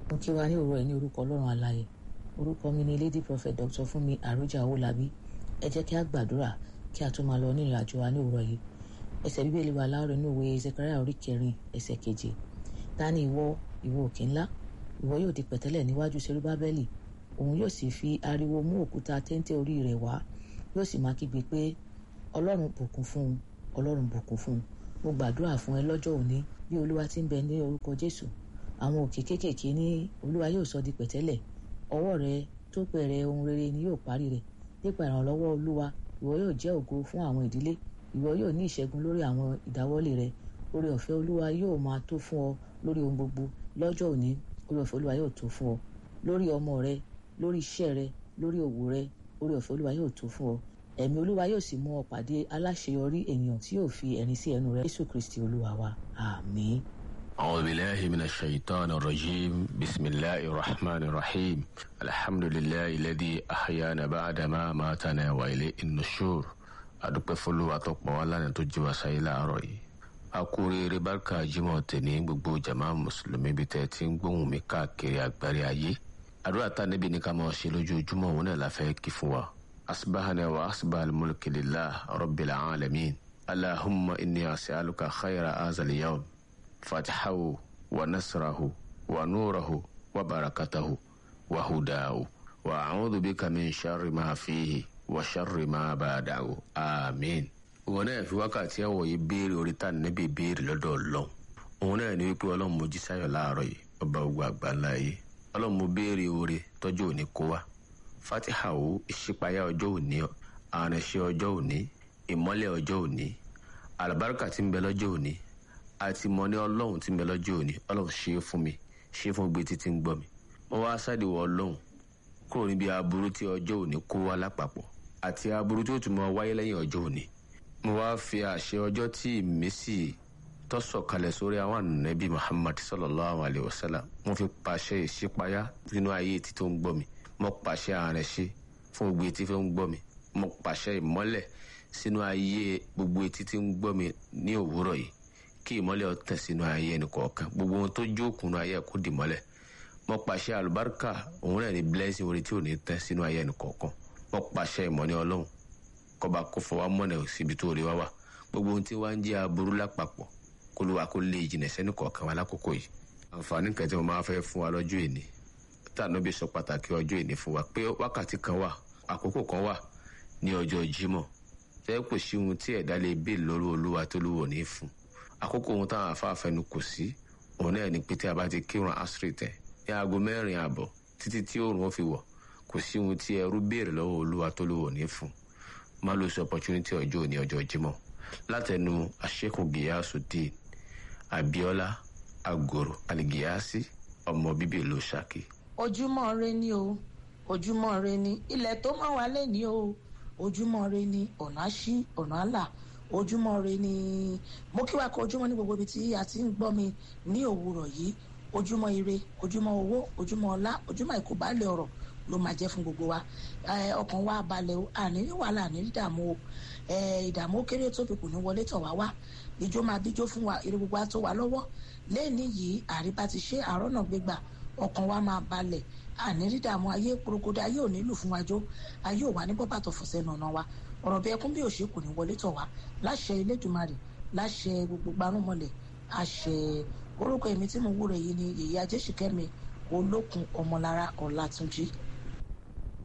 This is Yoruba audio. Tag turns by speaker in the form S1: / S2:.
S1: mo kí wa ní òwúrọ̀ yìí ní orúkọ ọlọ́run alààyè orúkọ mi ni lady prophet dr fúnmi àròjà owólabí ẹ jẹ́ kí a gbàdúrà kí a tó máa lọ ní ìrìn àjò wa ní òwúrọ̀ yìí ẹsẹ̀ bíbélì wa láàárọ̀ ní òwe zechariah orí kẹrin ẹsẹ̀ keje ta ni ìwọ ìwọ òkè ńlá ìwọ yóò di pẹ̀tẹ́lẹ̀ níwájú serubábẹ́lì òun yóò sì fi ariwo mú òkúta téńté orí rẹ̀ wá yóò sì máa kígbe pé ọlọ́run bùkún fún un ọlọ́run bùkún fún un mo gbàdúrà fún ẹ lọ́jọ́ òní bí olúwa ti ń bẹ ní orúkọ jésù àwọn òkè kéékèèké ní olúwa yóò sọ di pẹ̀tẹ́lẹ̀ ọwọ́ rẹ tó bẹ̀rẹ̀ ohun rere ni yóò parí rẹ̀ nípa ìrànlọ́wọ́ olúwa ìwọ yóò jẹ́ ògo fún àwọn ìdílé ìwọ yóò ní ìṣẹ́gun lórí àwọn ìdáwọ́lé rẹ oore ọ̀fẹ́ olúwa yóò máa tó fún ọ lórí ohun gbogbo lọ́jọ́ òní oore ọ̀fẹ́ olúwa yóò tó fún ọ lórí ọmọ rẹ lórí iṣẹ́ rẹ lórí òwò rẹ oore ọ̀fẹ́ olúwa yóò tó fún ọ ẹ̀mí olúwa yóò sì mú ọ pàdé aláṣeyọrí ènìyàn tí yóò fi ẹ̀rín sí ẹnu rẹ jésù kristi olúwa wa àmín.
S2: أعوذ بالله من الشيطان الرجيم بسم الله الرحمن الرحيم الحمد لله الذي أحيانا بعد ما ماتنا وإليه النشور adúpẹ́ fọlọ́wà tó pọ̀ wá lánàá tó jí wa sáyé láàárọ̀ yìí a kú oríire bárkà jímọ̀ tẹ̀lé gbogbo jama mùsùlùmí bíi tẹ̀ tí ń gbóhùn mi káàkiri àgbárí ayé àdúrà tá níbi ní ká máa ṣe lójoojúmọ́ òun náà la fẹ́ kí fún wa asibahana wa asibahal mulki lillah rabbil alamin allahumma inni as'aluka khayra azal yawm fatihahu wa nasrahu wa nurahu wa barakatahu wa hudahu wa a'udhu bika min sharri ma fihi wa sharri ma ba'dahu amin. òun náà fi wákàtí ẹ̀wọ̀ yìí béèrè orí tá níbi béèrè lọ́dọ̀ ọlọ́run òun náà ní wípé ọlọ́run mo jí sáyọ̀ láàárọ̀ yìí ọba ogun àgbà ńlá yìí ọlọ́run mo béèrè oore tọ́jú òní kó wá fatiha o ìṣípayá ọjọ́ òní àránṣẹ́ ọjọ́ òní ìmọ́lẹ̀ ọjọ́ òní àlùbáríkà tí ń bẹ lọ́jọ́ òní àti mọ ní ọlọ́run tí ń bẹ lọ́jọ́ òní ọlọ́run ṣe é fún mi ṣe é fún gbé títí ń gbọ́ mi mo wá sádìwọ̀ ọlọ́run kúrò níbi aburú tí ọjọ́ òní kó wá lápapọ̀ àti aburú tí ó tún mọ wáyé lẹ́yìn ọjọ́ òní mo wá fi àṣẹ ọjọ́ tí ìmísí tó sọ̀kalẹ̀ sórí àwọn ànábì muhammad sallallahu alayhi wa sallam mo fi pàṣẹ ìṣípayá nínú ayé etí tó ń gbọ́ mi mo pàṣẹ àrẹ̀ṣe fún gbogbo etí tó ń gbọ́ mi mo pàṣẹ ìmọ́lẹ̀ sínú ayé gbogbo etí tí ń gbọ́ mi ní òwúrọ̀ yìí kí ìmọ́lẹ̀ ọ̀tẹ̀ sínú ayé ẹnì kọ̀ọ̀kan gbogbo ohun tó jókòó ayé kó dì mọ́lẹ̀ mo pàṣẹ àlùbáríkà òun náà ní blessing orí tí ò ní tẹ́ sínú ayé ẹnì kọ̀ọ̀kan mo pàṣẹ ìmọ̀ ní ọlọ́run kọba kó fọwọ́ mọ́nà síbi tó rí wá wà gbogbo ohun tí wá ń jẹ́ aburú lápapọ̀ kó ló wà kó lè jìnà sẹ́ni kọ̀ọ̀kan wa lákòókò yìí àǹfààní kan tí mo máa fẹ́ fún wa lọ́jọ́ ìní tànà bí sọ pàtàkì ọjọ́ ìní fún wa pé wákàtí kan wà àkókò kan wà ní ọjọ́ jímọ̀ tẹ́ kò sí ohun tí ẹ̀dá lè bèè lórí olúwa tó lówó ní fún àkókò ohun táwọn afáfẹnu kò sí òun náà ni pé tí a bá ti kírun asiri tẹ ní aago mẹ́rin ààbọ̀ títí tí oòrùn ó fi wọ̀ kò sí ohun tí ẹrú béèrè lọ́wọ́ olúwa tó lówó ní fún má ló sọ opportunity ọjọ́ òní ọjọ́ jímọ̀ látẹnu àṣekù gíyàsùdín abiola agoro aligiyasi ọmọ bíbí ìlú saki.
S3: ojúmọ́ re ni o ojúmọ́ re ni ilẹ̀ tó mọ́ wa lé ní o ojúmọ́ re ni ọ̀nà àṣì ọ̀nà àlà ojúmọ́ re ni mo kí wa kó ojúmọ́ ní gbogbo ibi tí a ti ń gbọ́ mi ní òwúrọ̀ yìí ojúmọ́ ire ojúmọ́ owó ojúmọ́ ọlá ojúmọ́ ìkóbálẹ̀ ọ̀rọ̀ ló máa jẹ́ fún gbogbo wa ọkàn wa balẹ̀ o àní ní wàhálà àní ní ìdààmú o ìdààmú kéré tóbi kò ní wọlé tọ̀ wá wá ìjó máa bíjó fún wa eré gbogbo àtó wa lọ́wọ́ lẹ́ẹ̀ni yìí àríbá ti ṣe àárọ̀ náà gbégbà ọkàn wa máa balẹ̀ àní ní ìdààmú ayé porogodo ayé ò nílò fún wa jó ayé ò wà ní bọ́bà tó fọ̀sẹ̀ nànà wa ọ̀rọ̀ bí ẹkún bí òṣè kò ní wọlé tọ̀ wá láṣẹ Elédùmarè láṣẹ gbogbo gbarúmọlẹ̀ àṣẹ orúkọ èmi tí mo wúre yìí ni èyí ajéṣìkẹ́mi olókun ọmọlára ọ̀làtúnjì